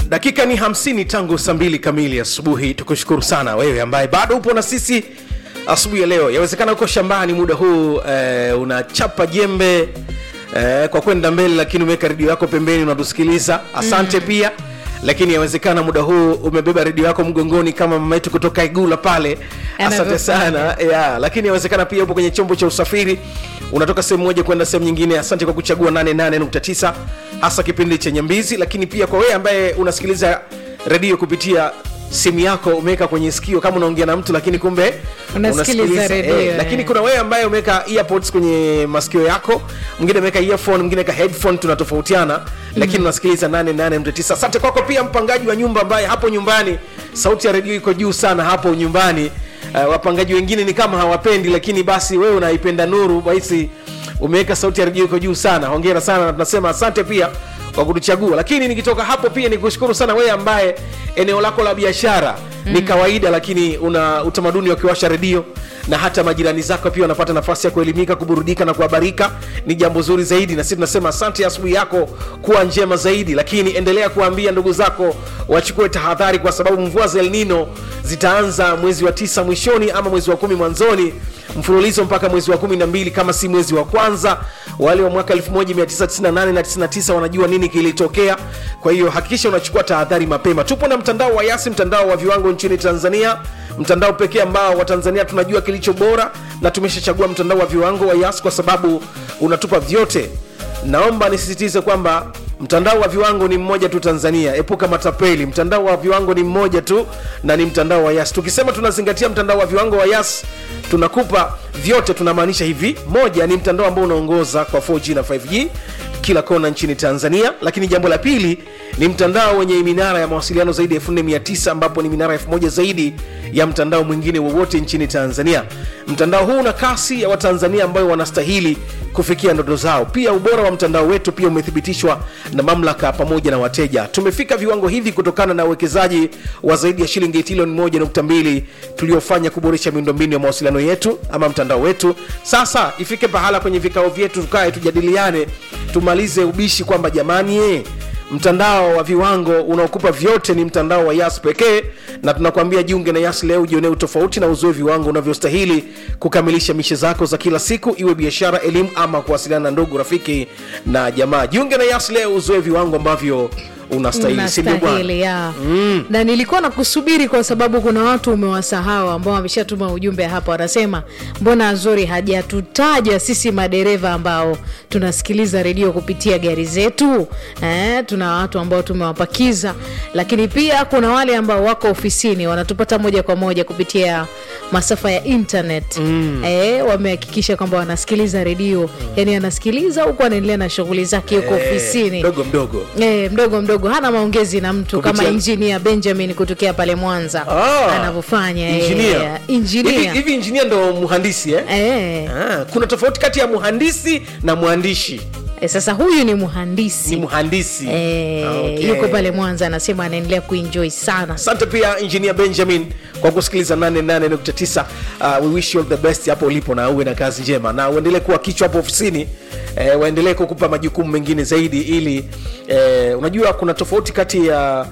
dakika ni 50 tangu saa mbili kamili asubuhi tukushukuru sana wewe ambaye bado upo na sisi asubuhi ya leo yawezekana uko shambani muda huu eh, unachapa jembe eh, kwa kwenda mbele lakini umeweka redio yako pembeni unatusikiliza asante mm. pia lakini yawezekana muda huu umebeba redio yako mgongoni kama mama yetu kutoka igula pale asante Anavyofanya. sana ya, lakini yawezekana pia upo kwenye chombo cha usafiri unatoka sehemu moja kwenda sehemu nyingine asante kwa kuchagua 88.9 hasa kipindi chenye mbizi lakini pia kwa wewe ambaye unasikiliza redio kupitia simu yako umeweka kwenye sikio kama unaongea na mtu lakini kumbe Unasikiliza unasikiliza, redio, eh, eh. lakini kuna wewe ambaye umeweka earpods kwenye masikio yako mwingine ameweka earphone mwingine ameweka headphone tunatofautiana lakini unasikiliza 88.9 asante kwako pia mpangaji wa nyumba ambaye hapo nyumbani sauti ya redio iko juu sana hapo nyumbani uh, wapangaji wengine ni kama hawapendi lakini basi wewe unaipenda nuru basi umeweka sauti ya redio iko juu sana hongera sana na tunasema asante pia kwa kutuchagua lakini nikitoka hapo pia ni kushukuru sana wewe ambaye eneo lako la biashara mm. ni kawaida lakini una utamaduni wa kiwasha redio na hata majirani zako pia wanapata nafasi ya kuelimika kuburudika na kuhabarika ni jambo zuri zaidi na sisi tunasema asante asubuhi yako kuwa njema zaidi lakini endelea kuambia ndugu zako wachukue tahadhari kwa sababu mvua za elnino zitaanza mwezi wa tisa mwishoni ama mwezi wa kumi mwanzoni mfululizo mpaka mwezi wa kumi na mbili kama si mwezi wa kwanza wale wa mwaka 1998 na 99 wanajua nini kilitokea kwa hiyo hakikisha unachukua tahadhari mapema tupo na mtandao wa yasi mtandao wa viwango nchini tanzania mtandao pekee ambao watanzania tunajua kilicho bora na tumeshachagua mtandao wa viwango wa yas kwa sababu unatupa vyote naomba nisisitize kwamba mtandao wa viwango ni mmoja tu tanzania epuka matapeli mtandao wa viwango ni mmoja tu na ni mtandao wa yas tukisema tunazingatia mtandao wa viwango wa yas tunakupa vyote tunamaanisha hivi moja ni mtandao ambao unaongoza kwa 4g na 5g kila kona nchini tanzania lakini jambo la pili ni mtandao wenye minara ya mawasiliano zaidi ya 4900 ambapo ni minara 1000 zaidi ya mtandao mwingine wowote nchini tanzania mtandao huu una kasi ya watanzania ambayo wanastahili kufikia ndoto zao pia ubora wa mtandao wetu pia umethibitishwa na mamlaka pamoja na wateja tumefika viwango hivi kutokana na uwekezaji wa zaidi ya shilingi trilioni 1.2 tuliofanya kuboresha miundombinu ya mawasiliano yetu ama mtandao wetu sasa ifike pahala kwenye vikao vyetu tukae tujadiliane tumalize ubishi kwamba jamani eh, mtandao wa viwango unaokupa vyote ni mtandao wa yas pekee na tunakwambia jiunge na yas leo ujionee utofauti na uzoe viwango unavyostahili kukamilisha mishe zako za kila siku iwe biashara elimu ama kuwasiliana na ndugu rafiki na jamaa jiunge na yas leo uzoe viwango ambavyo unastahili si ndio bwana unastahili ya na nilikuwa na kusubiri kwa sababu kuna watu umewasahau ambao wameshatuma ujumbe hapa wanasema mbona azori hajatutaja sisi madereva ambao tunasikiliza redio kupitia gari zetu eh, tuna watu ambao tumewapakiza lakini pia kuna wale ambao wako ofisini wanatupata moja kwa moja kupitia masafa ya internet mm. eh, wamehakikisha kwamba wanasikiliza redio mm. yani anasikiliza huku anaendelea na shughuli zake huko Eh, ofisini mdogo mdogo E, mdogo mdogo hana maongezi na mtu Kupitia- kama injinia benjamin kutokea pale mwanza Ah, anavyofanya eh, engineer. engineer. Hivi- hivi injinia ndo mhandisi eh? Eh, Ah, kuna tofauti kati ya mhandisi na mwandishi eh, sasa huyu ni ni mhandisi mhandisi Eh, Okay. yuko pale mwanza anasema anaendelea kuenjoy sana asante pia engineer benjamin kwa kusikiliza 88.9 uh, we wish you all the best hapo ulipo na uwe na kazi njema na uendelee kuwa kichwa hapo ofisini eh, waendelee kukupa majukumu mengine zaidi ili eh, unajua kuna tofauti kati ya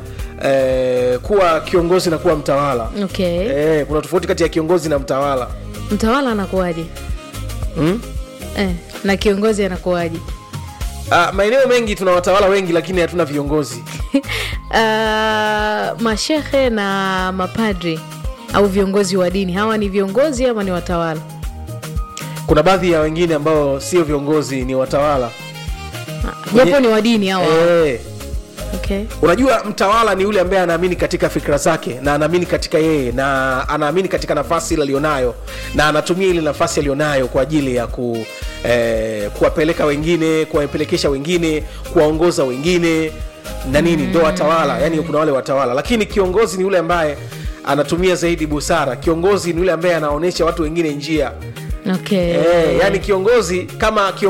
eh, kuwa kiongozi na kuwa mtawala okay eh, kuna tofauti kati ya kiongozi na mtawala mtawala anakuwaje hmm? eh, na kiongozi anakuwaje uh, maeneo mengi tuna watawala wengi lakini hatuna viongozi uh, mashehe na mapadri au viongozi wa dini hawa ni viongozi ama ni watawala kuna baadhi ya wengine ambao sio viongozi ni watawala japo ni wa dini hawa eh, okay. unajua mtawala ni yule ambaye anaamini katika fikra zake na anaamini katika yeye na anaamini katika nafasi ile alionayo na anatumia ile nafasi alionayo kwa ajili ya ku eh, kuwapeleka wengine kuwapelekesha wengine kuwaongoza wengine na nini ndo watawala yani kuna wale watawala lakini kiongozi ni yule ambaye anatumia zaidi busara kiongozi ni yule ambaye anaonyesha watu wengine njia Okay. eh, yani kiongozi kama kiongozi